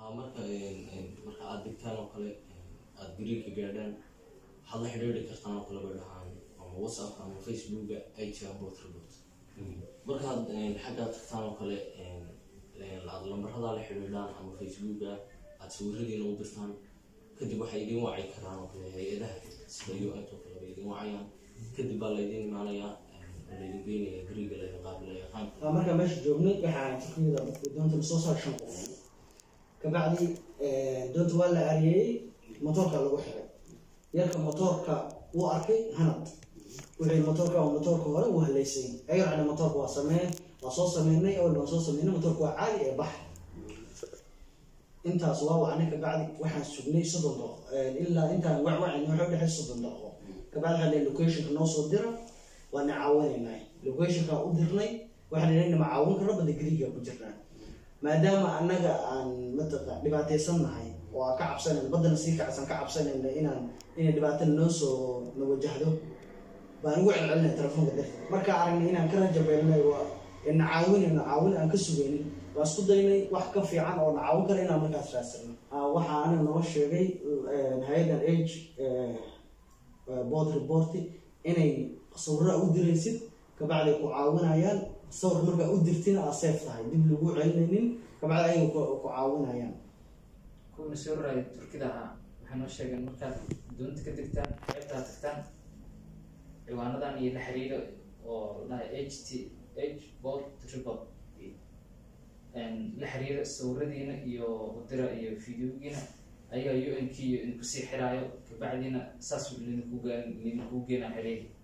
marka marka aad digtaan oo kale aad gariirka gaadhaan waxaad la xidhiidhi kartaan oo kale bay dhahaan ama whatsapp ama facebooka ig bot report markaad xaggaa tagtaan oo kale aad lambaradaa la xidhiidhaan ama facebooka aad sawiradiina u dirtaan kadib waxay idin waci karaan oo kale hay-adaha sida u n oo kale bay idin wacayaan kadib baa laydin imaanayaa laydin geynaya gariga laydin qaabilaya qaanka Waa markaa meesha joognay waxaa turkiyada doonta lasoo saaray shan qof kabacdi doonta waa la ariyeeyey motoorka lagu xiray yarka motoorka wuu arkay hanad wixii motoorka waa motoorka hore wuu haleysay ayar cali motoorka waa sameyn waa soo sameynay awal baan soo sameynay motoorka waa caadi ee bax intaas waa wacnay kabacdi waxaan sugnay soddon daqiiqo ilaa intaan wacwacin waxa u dhexay soddon daqiiqo kabacdi waxaa leeyahay locationka noo soo dira waana caawinaynaa locationka u dirnay waxaan idhahnay ma caawin karno bada gariga ku jirnaa maadaama annaga aan mataqa dhibaataysan nahay oo aan ka cabsanayno baddana sii kacsan ka cabsanayno inaan inay dhibaato noo soo na wajahdo baan ugu celcelinay telefoonka darteed markaa aragnay inaan ka rajabeelnay waa na caawinayno caawin aan ka sugaynin waa isku daynay wax ka fiican oo na caawin kara inaan markaas raadsano waxaa aniga noo sheegay hay-adan age board report inay sawirra u diraysid kabacdi ku caawinayaan sawir markaa u dirtina aa safe tahay dib lagu celinaynin kabacdi ayaga ku ku caawinayaan kuwana soo raray turkida ahaa waxay noo sheegeen markaad doonta ka degtaan qeybtaa tagtaan ciwaanadan iyo la xiriiro oo la h t h bot report la xiriira sawiradiina iyo udira iyo videogiina ayaga u n k iyo idinku sii xiraayo kabacdiina saas idinku idinku geena xiriiri